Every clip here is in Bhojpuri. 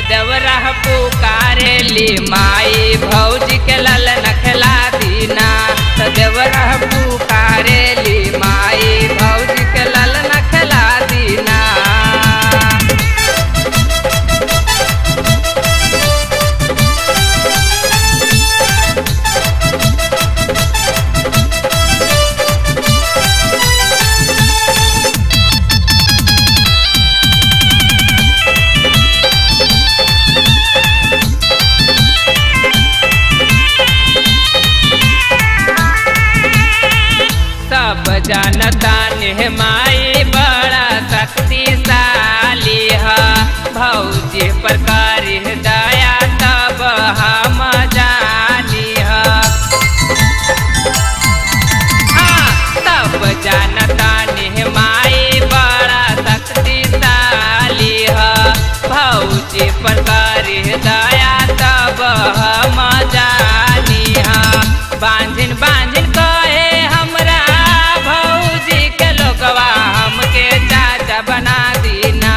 देवरा पुकारेली माई भौजी के लल नखला दीना तो देवरा पुकारेली माई भौजी के लल नखला दीना सब जानता ने माई बड़ा शक्तिशाली है भौजी प्रकार दया तब हम जानी है हाँ सब जानता ने माई बड़ा शक्तिशाली है भौजी प्रकार दया तब हम जानी है बांझिन बांझिन कहे हमरा भौजी के लोगवा हमके चाचा बना दीना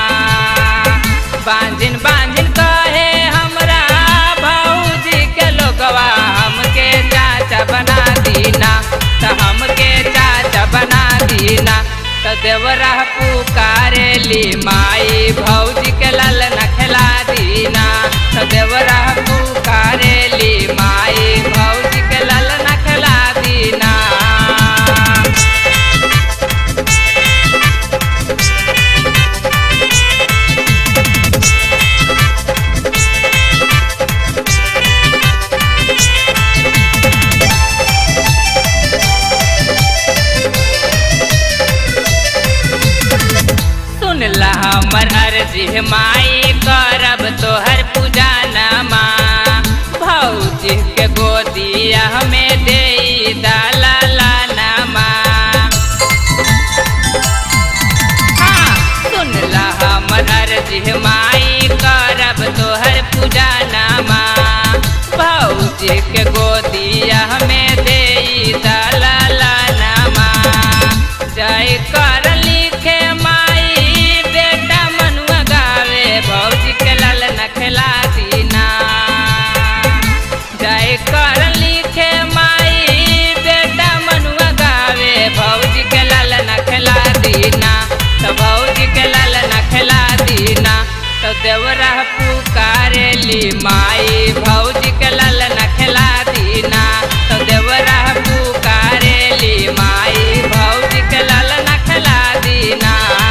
बांझिन बांझिन कहे हमरा भौजी के लोगवा हमके चाचा बना दीना तो हमके चाचा बना दीना तो देवरा पुकारेली माई भौजी के लल नखला दीना तो देवरा पुकारेली माई भौजी के लल नखला दीना सुन ला हमर अर्जी माई करब तोहर पूजा नमा भौजी के गोदिया हमें दे दाला नमा हाँ सुन ला हमर अर्जी माई करब तोहर पूजा नमा भौजी के गोदिया हमें दे दाला नमा जय कर लिखे माई बेटा मनुआ गावे भौजी के लाल नखला दीना जय कर लिखे माई बेटा मनुआ गावे भौजी के लाल नखला दीना तो भौजी के लाल नखला दीना तो देवरा पुकारेली माई भौजी के लाल नखला दीना तो देवरा पुकारेली माई भौजी के लाल नखला दीना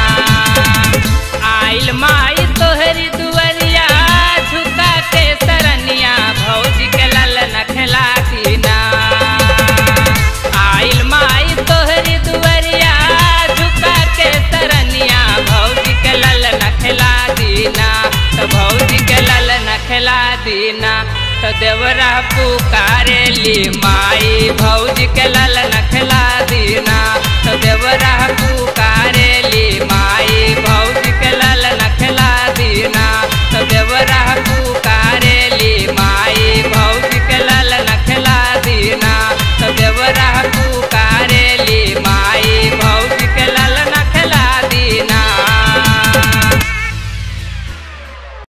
आइल माई तोहरी दुआरिया झुका के सरनिया भौजी के लाल नखला दीना आइल माई तोहरी दुआरिया झुका के सरनिया भौजी के लाल नखला दीना तो भौजी के लाल नखला दीना तो देवरा पुकारेली माई भौजी के लाल